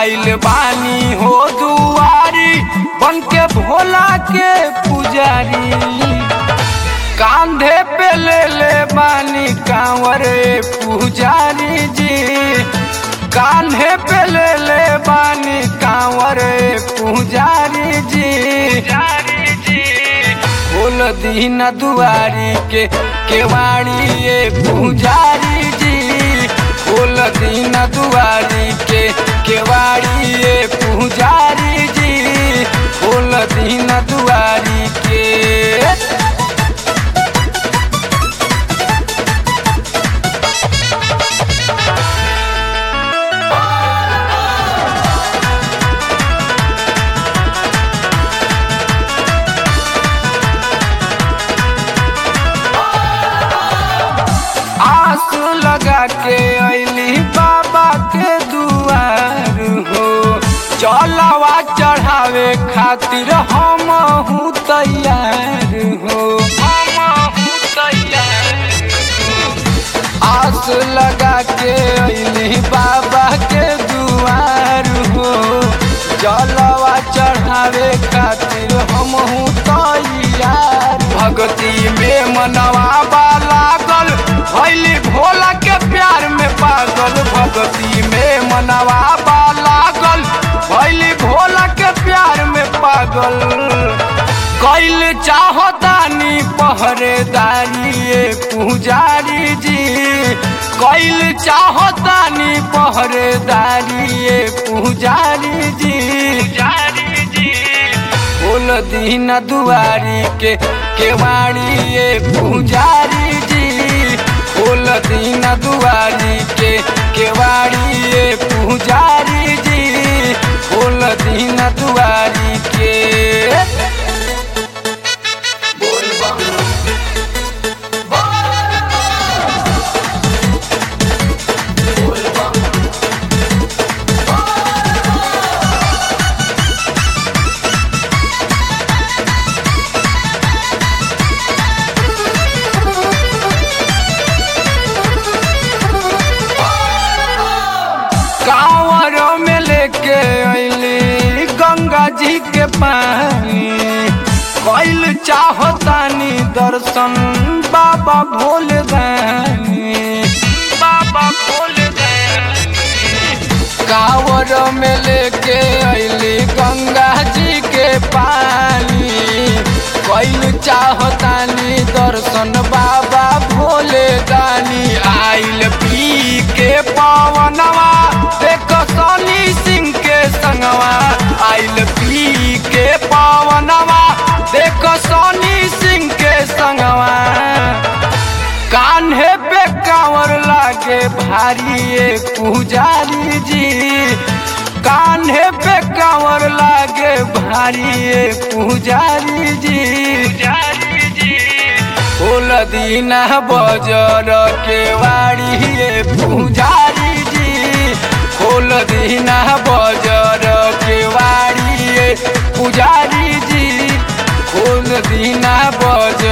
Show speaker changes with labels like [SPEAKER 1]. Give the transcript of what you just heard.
[SPEAKER 1] आइल बानी हो दुआरी बन के भोला के पुजारी कांधे पे ले ले बानी कांवर पुजारी जी कान्हे पे ले ले बानी कांवर पुजारी जी बोल दीन दुआरी के केवाड़ी ये पुजारी जी बोल दीन दुआरी के केवाड़ी ये पुजारी जी बोल दीन दुआरी के आस लगा के अली बाबा के दुआर हो चलवा चढ़ावे खातिर हम हूँ तैयार हो आस लगा के अली बाबा के दुआर हो जलवा चढ़ावे खातिर हम हूँ तैयार भक्ति में मनवा लागल भैली भोला के प्यार में पागल भक्ति में मनवा लागल भैली भोला के प्यार में पागल कैल चाहतानी पहरेदारी ये पुजारी जी कैल चाहतानी पहरेदारी ये पुजारी जी बोल दीन दुआरी के केवाड़ी ये पुजारी जी बोल दीन दुआरी के केवाड़ी ये पुजारी जी बोल दीन दुआरी के कांवर में लेके अली गंगा जी के पानी कैल चाहतानी दर्शन बाबा भोले दानी बाबा भोले कांवर में लेके अली गंगा जी के पानी कैल चाहतानी दर्शन बाबा भोले दानी आइल पी के पवनवा देख सनी सिंह के संगवा आइल पी के पवनवा देख सनी सिंह के संगवा कान्हे पे कांवर लागे भारी ये पुजारी जी कान्हे पे कांवर लागे भारी ये पुजारी जी फूल दीना बजर के वाड़ी ये पुजारी जी फूल दीना बजर के वाड़ी ये पुजारी जी फूल दीना बजर